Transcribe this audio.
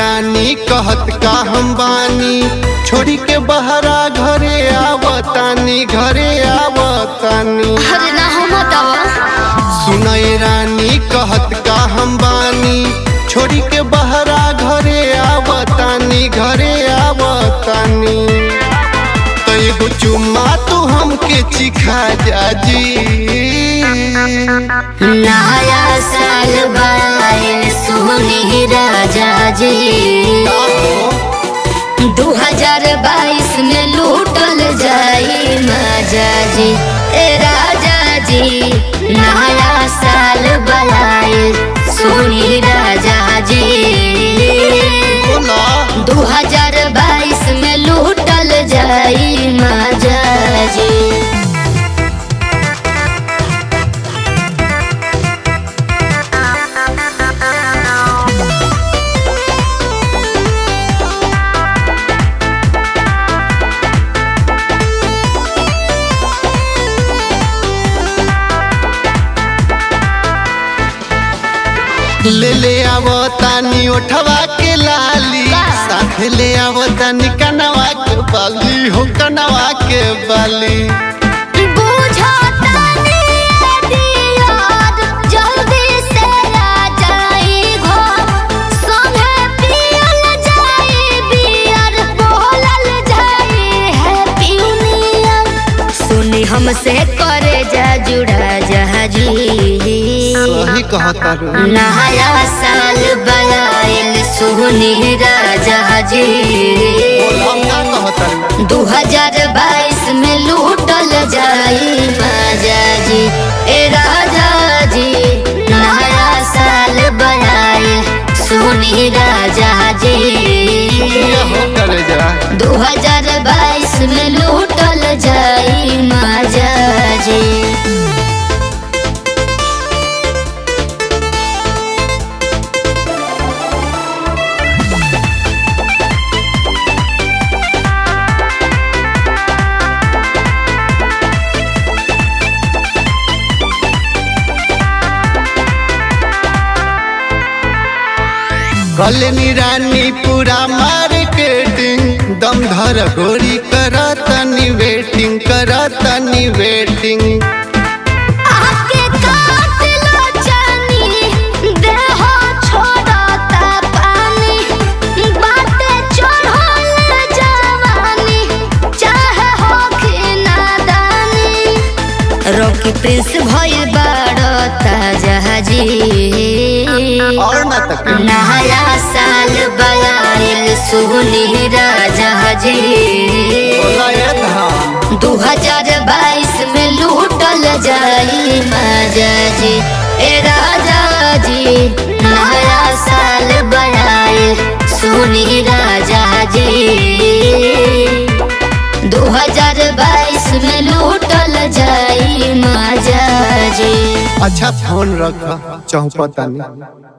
रानी कहत का हम बानी छोड़ी के बहरा घरे आवतानी घरे आवतानी अरे ना हो बतावा सुनय रानी कहत का हम बानी छोड़ी के बहरा घरे आवतानी घरे आवतानी तो एगो चुम्मा तू हमके चिखा जाजी नया साल बाइल सोनी राजा जी दू हजार बाईस में लूटल जाई मजा जी ए राजा जी नया साल बलाइल सोनी राजा जी बोला दू हजार बाईस में लूटल जाई मजा जी ले ले आवतानी ओठवा के लाली साथे ले आवतानी कनवा के बाली हो कनवा के बाली बुझातानी दियार जल्दी से आ जाई घर संगे पियल जाई बियर बोलल जाई हैप्पी न्यू ईयर सुनी हमसे करे जा जुड़ा जहाजी सही कहता रू नया साल बलाइल सुनी राजा जी हम का कहता रू दू हजार बाईस में लूटल जाई माजा जी ए राजा जी नया साल बनाए सुनी राजा जी ये हो करे जा दू हजार बाईस में लूटल जाई माजा जी कलनी रानी पूरा मार्केटिंग दम धर गोरी करतनी वेटिंग करतनी वेटिंग आके काट लो जानी देह छोड़ता पानी बाटे चढ़ल जवानी चाहे होखी नादानी रॉकी प्रिंस भइल बाड़ता जहाजी और ना तक नया साल बलाइल सुनी राजा जी बोला ये धाम दू हजार बाईस में लूटल जाई मजा जी ए राजा जी नया साल बनाए सुनी राजा जी दू हजार बाईस में लूटल जाई मजा जी अच्छा फोन रख चौपतानी